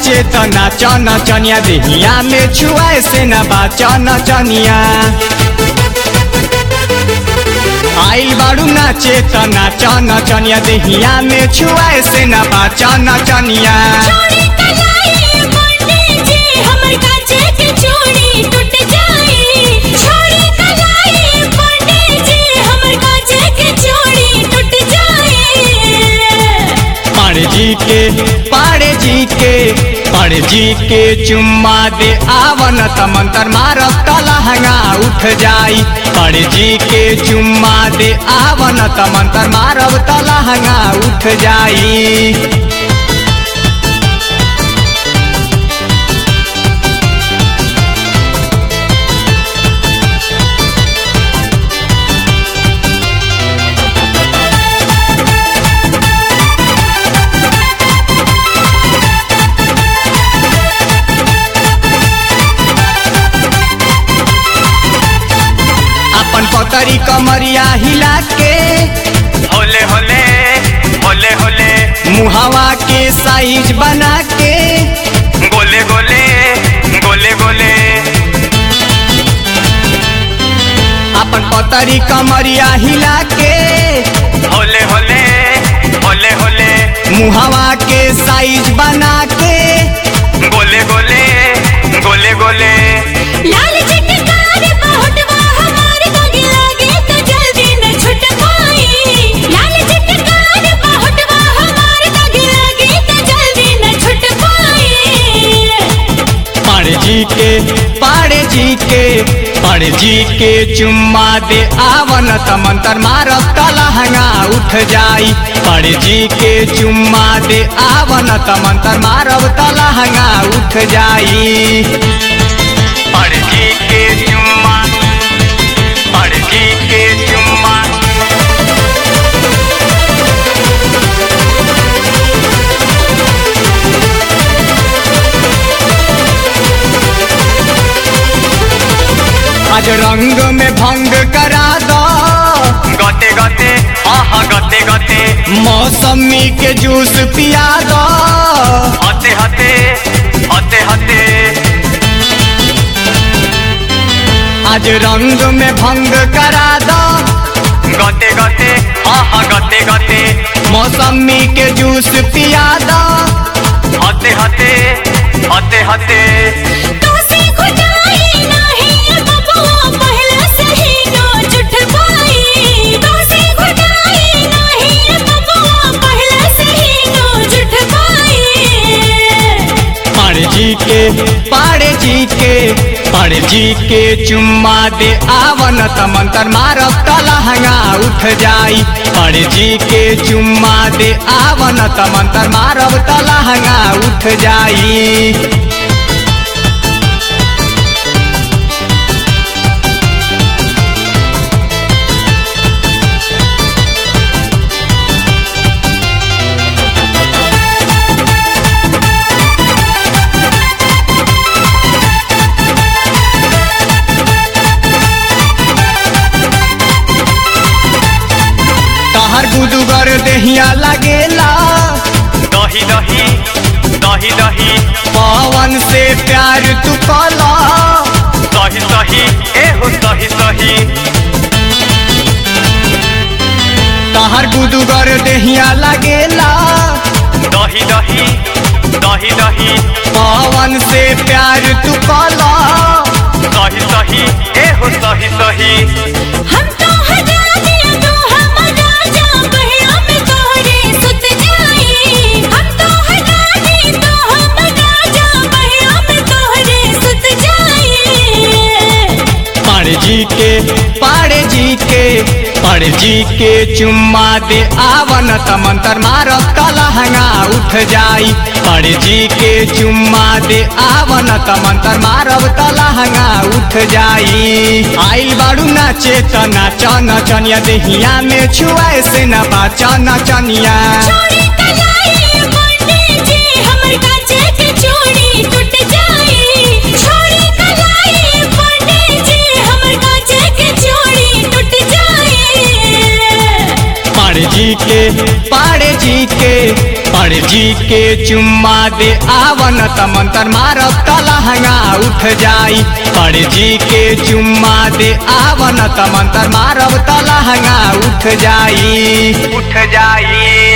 नाचे त नाच नचनिया देहिया में छुआए से न बाच नचनिया आइल बाड़ू नाचे त नाच नचनिया देहिया में छुआए से न बाच नचनिया चोरी कलाई पंडित जी हमर काचे के चूड़ी टूट जाई चोरी कलाई पंडित जी हमर काचे के चूड़ी टूट जाई पाड़े जी के पाड़े जी के पाड़े जी के चुम्मा दे आवन त मंतर मारब त लहंगा उठ जाई पाड़े जी के चुम्मा दे आवन त मंतर मारब त लहंगा उठ जाई अपन पतरी कमरिया हिला के होले होले होले होले मुहावा के साइज बना के गोले गोले गोले गोले अपन पतरी कमरिया हिला के होले होले होले होले मुहावा के साइज बना के गोले गोले गोले गोले लाल चटकार बहुटवा हमार गोगी लागे तो जल्दी न छूट पाई लाल चटकार बहुटवा हमार गोगी लागे तो जल्दी न छूट पाई पाड़े जी के पाड़े जी के पाड़े जी के चुम्मा दे आवन त मंतर मारब त लहंगा उठ जाई पाड़े जी के चुम्मा दे आवन त मंतर मारब त लहंगा उठ जाई पड़ जी के चुम्मा पड़ जी के चुम्मा आज रंग में भंग करा दो गते गते आहा गते गते मौसमी के जूस पिया दो हते हते हते हते आज रंग में भंग करा दो गते गते आहा गते गते मौसमी के जूस पिया दो हते हते हते हते तोसे खुदाई नाही बबुआ पहला सही नो झूठ पाई तोसे खुदाई नाही बबुआ पहला सही नो झूठ पाई पाड़े जी के पाड़े जी के पाड़े जी के चुम्मा दे आवन त मंतर मारब त लहंगा उठ जाई पाड़े जी के चुम्मा दे आवन त मंतर मारब त लहंगा उठ जाई तहर गुदुगर देहिया लगेला दही दही दही दही पवन से प्यार तू कला सही सही ए हो सही सही तहर गुदुगर देहिया लगेला दही दही दही दही पवन से प्यार तू कला सही सही ए हो सही सही हम तो हटा दिया तो हम राजा बहिया में तोरे सुत जाई हम तो हटा दी तो हम राजा बहिया में तोरे सुत जाई पाड़े जी के पाड़े जी के पाड़े जी के चुम्मा दे आवन त मंतर मारब त लहंगा उठ जाई पाड़े जी के चुम्मा दे आवन त मंतर मारब त लहंगा उठ जाई आइल बाड़ू नाचे त नाच नचनिया देहिया में छुआए से न बाच नचनिया चोरी कलाई पंडित जी हमर काचे के चूड़ी टूट जाई चोरी कलाई पंडित जी हमर काचे के चूड़ी टूट जाई पाड़े जी के पाड़े जी के पाड़े पड़ जी के चुम्मा दे आवन त मंतर मारब त लहंगा उठ जाई पड़ जी के चुम्मा दे आवन त मंतर मारब त लहंगा उठ जाई उठ जाई